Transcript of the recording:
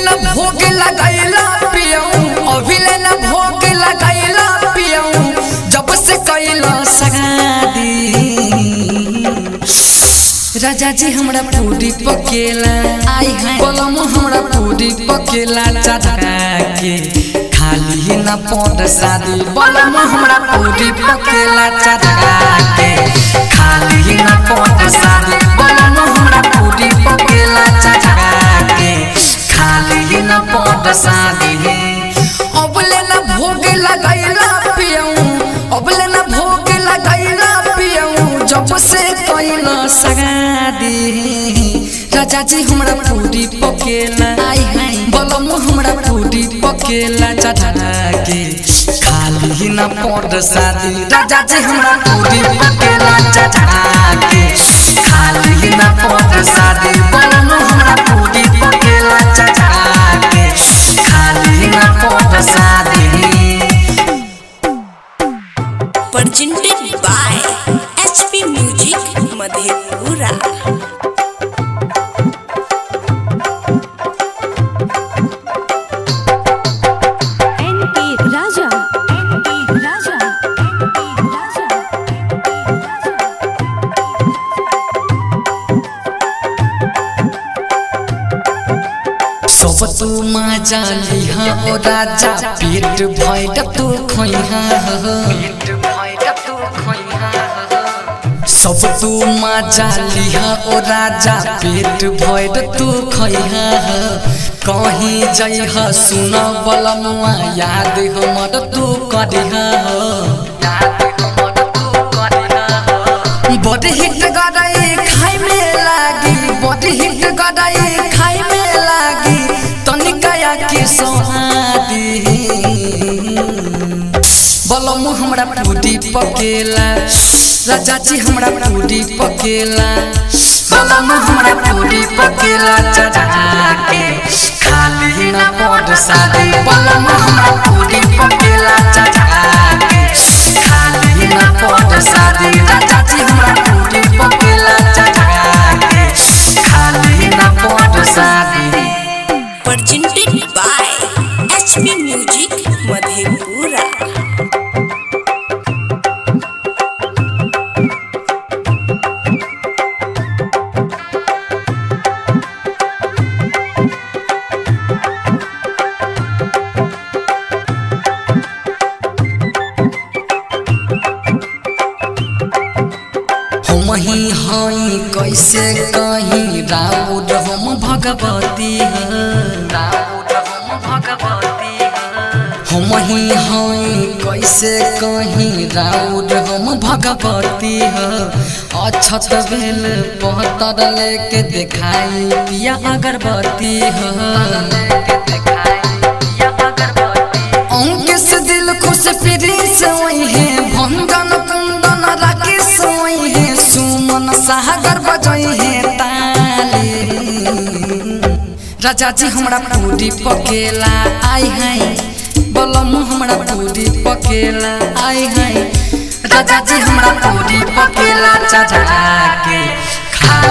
न भोग लगैला पियऊ अभिले न भोग लगैला पियऊ जब से कैला सगादी राजा जी हमरा पूरी पकेला आई है कलम हमरा पूरी पकेला चढ़ा के खाली न पौध शादी बलम हमरा पूरी पकेला चढ़ा के खाली न पौध शादी बलम हमरा पूरी पकेला चढ़ा के खाली न पौध शादी अबले न भोग लगैला पियऊ अबले न भोग लगैला पियऊ जब से कैला सगादी राजा जी हमरा पूरी पकेला आई है बलम हमरा पूरी पकेला चढ़ा के खाली न पड़ शादी राजा जी हमरा पूरी पकेला चढ़ा के खाली न पड़ शादी बलम हमरा पूरी पकेला चढ़ा के खाली न पड़ शादी presented by HP Music Madhepura. NP Raja. NP Raja. NP Raja. सब तू मजा लिहा ओ राजा पेट भैड तू खोइहा सब तू मजा लिहा ओ राजा पेट भैड तू खैहा कहीं जइह सुन बलमुआ याद हमर तू करिहा बड़ी हिट गराई खाई में लागी बड़ी हिट गराई खाई में लागी तनिका के सोहादी बलम हमरा पूरी पकेला राजा जी हमरा पूरी पकेला बलम हमरा पूरी पकेला चढ़ा के खाली ना पड़ शादी बलम हमरा पूरी पकेला चढ़ा के खाली ना पड़ शादी राजा जी हमरा पूरी पकेला चढ़ा के खाली ना पड़ शादी Presented by HP Music Madhepura. हम ही हई कैसे कहीं राउर हम भगवती राउर हम भगवती हम ही हई कैसे कहीं राउर हम भगवती अछत भेल पहतर लेके देखाई पिया अगरबत्ती अंक से दिल खुश फिरी से वही है भंगन कुंदन राखी सोई है सुमन सागर बजई है ताली राजा जी हमरा पूरी पकेला आई है बलम हमरा पूरी पकेला आई है राजा जी हमरा पूरी पकेला चढ़ा के खा